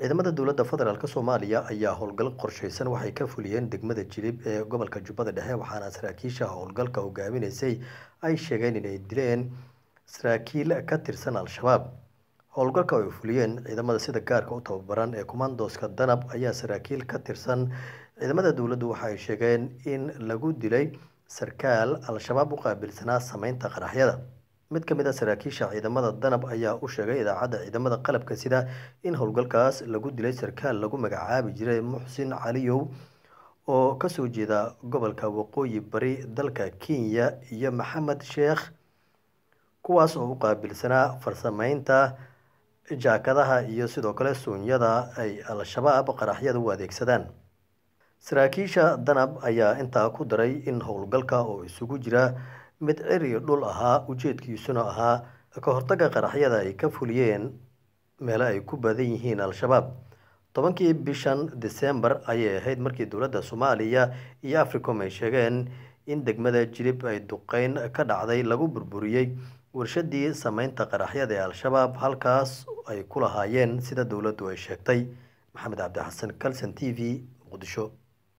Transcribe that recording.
ciidamada dowladda federaalk soomaaliya ayaa howlgal qorsheysan waxay ka fuliyeen degmada jilib ee gobolka jubbada dhexe waxaana saraakiisha howlgalka hogaaminaysay ay sheegeen inay dileen saraakiil ka tirsan al-shabaab howlgalka ay fuliyeen ciidamada sida gaarka u tababaran ee kumandoska danab ayaa saraakiil ka tirsan ciidamada dowladdu waxa ay sheegeen in lagu dilay sarkaal al-shabaab u qaabilsanaa sameynta qaraxyada mid ka mid a saraakiisha ciidamada danab ayaa u sheegay idaacadda ciidamada qalabka sida in howlgalkaas lagu dilay sarkaal lagu magacaabi jiray muxsin caliyow oo kasoo jeeda gobolka waqooyi bari dalka kenya iyo maxamed sheekh kuwaas oo u qaabilsanaa farsameynta jaakadaha iyo sidoo kale suunyada ay al-shabaab qaraxyada u adeegsadaan saraakiisha danab ayaa intaa ku daray in howlgalka oo isugu jira mid ciri dhul ahaa ujeedkiisuna ahaa ka hortaga qaraxyada ay ka fuliyeen meelo ay ku badan yihiin al-shabaab tobankii bishan december ayay ahayd markii dowladda soomaaliya iyo africom ay sheegeen in degmada jilib ay duqeyn ka dhacday lagu burburiyey warshadii sameynta qaraxyada ee al-shabaab halkaas ay ku lahaayeen sida dowladdu ay sheegtay maxamed cabdi xasan calson t v muqdisho